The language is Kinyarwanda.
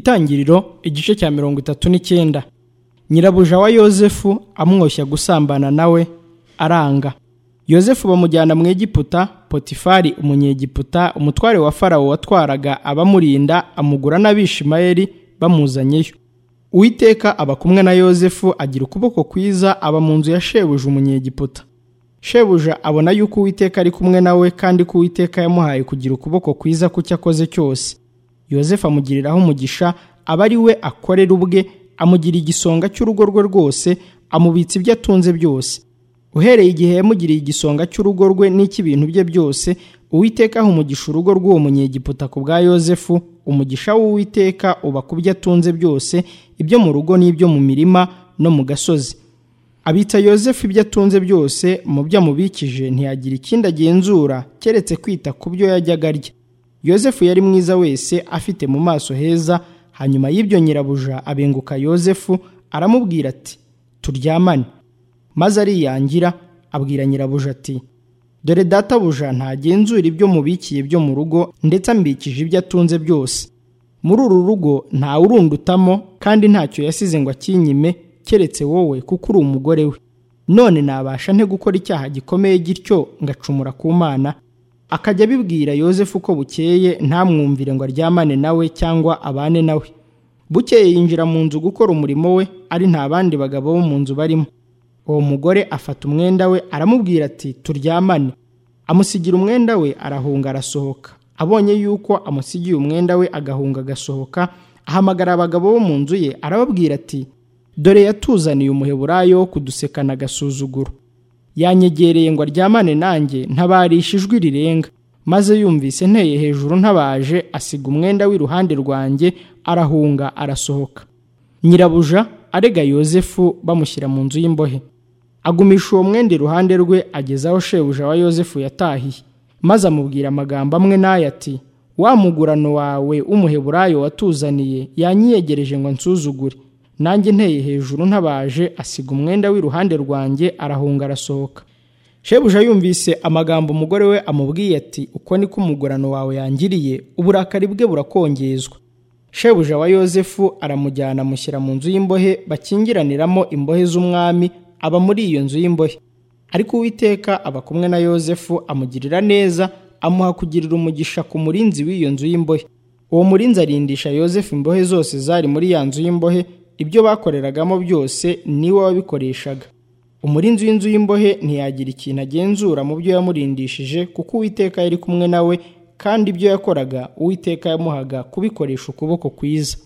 itangiriro igice cya mirongo itatu n'icyenda nyirabuja wa yozefu amwoshya gusambana nawe aranga yozefu bamujyana mu egiputa potifari umunyegiputa umutware wa farawo watwaraga abamurinda amugura n'abishimayeli bamuzanyeyo uwiteka aba kumwe na yozefu agira ukuboko kwiza aba mu nzu ya shebuja umunyegiputa shebuja abona yuko uwiteka ari kumwe nawe kandi ko uwiteka yamuhaye kugira ukuboko kwiza ku cyo akoze cyose yozefu amugiriraho umugisha aba ari we akorera ubwe amugira igisonga cy'urugo rwe rwose amubitsa ibyo atunze byose uhereye igihe yamugiriye igisonga cy'urugo rwe n'icy'ibintu bye byose uwiteka aha umugisha urugo rw'uwo munyegiputa ku bwa yozefu umugisha w'uwiteka uba ku byo atunze byose ibyo mu rugo n'ibyo mu mirima no mu gasozi abitsa yozefu ibyo atunze byose mu byo amubikije ntiyagira ikindi agenzura keretse kwita ku byo yajyaga arya yozefu yari mwiza wese afite mu maso heza hanyuma y'ibyo nyirabuja abenguka yozefu aramubwira ati turyamane maze ariyangira abwira nyirabuja ati dore databuja ntagenzura ibyo mubikiye byo mu rugo ndetse ambikije ibyo atunze byose muri uru rugo nta urundutamo kandi ntacyo yasize ngo akinyime keretse wowe kuko uri umugore we none nabasha nte gukora icyaha gikomeye gityo ngacumura ku mana akajya abibwira yozefu ko bukeye ntamwumvire ngo aryamane nawe cyangwa abane nawe bukeye yinjira mu nzu gukora umurimo we ari nta bandi bagabo bo mu nzu barimo uwo mugore afata umwenda we aramubwira ati turyamane amusigira umwenda we arahunga arasohoka abonye yuko amusigiye umwenda we agahunga agasohoka ahamagara abagabo bo mu nzu ye arababwira ati dore yatuzaniye umuheburayo wo kudusekana agasuzuguro yanyegereye ngo aryamane nanjye ntabarisha ijwi rirenga maze yumvise nteye hejuru ntabaje asiga umwenda w'iruhande rwanjye arahunga arasohoka nyirabuja arega yozefu bamushyira mu nzu y'imbohe agumisha uwo mwenda iruhande rwe ageza aho shebuja wa yozefu yatahiye maze amubwira amagambo amwe n'aya ati wa mugurano wawe w'umuheburayo watuzaniye yanyiyegereje ngo nsuzugure nanjye nteye hejuru ntabaje asiga umwenda w'iruhande rwanjye arahunga arasohoka shebuja yumvise amagambo umugore we amubwiye ati uko niko umugurano wawe yangiriye uburakari bwe burakongezwa shebuja wa yozefu aramujyana amushyira mu nzu y'imbohe bakingiraniramo imbohe z'umwami aba muri iyo nzu y'imbohe ariko uwiteka aba kumwe na yozefu amugirira neza amuha kugirira umugisha ku murinzi w'iyo nzu y'imbohe uwo murinzi arindisha yozefu imbohe zose zari muri ya nzu y'imbohe ibyo bakoreragamo byose niwe wabikoreshaga umurinzi w'inzu y'imbohe ntiyagira ikintu agenzura mu byo yamurindishije kuko uwiteka yari kumwe nawe kandi ibyo yakoraga uwiteka yamuhaga kubikoresha ukuboko kwiza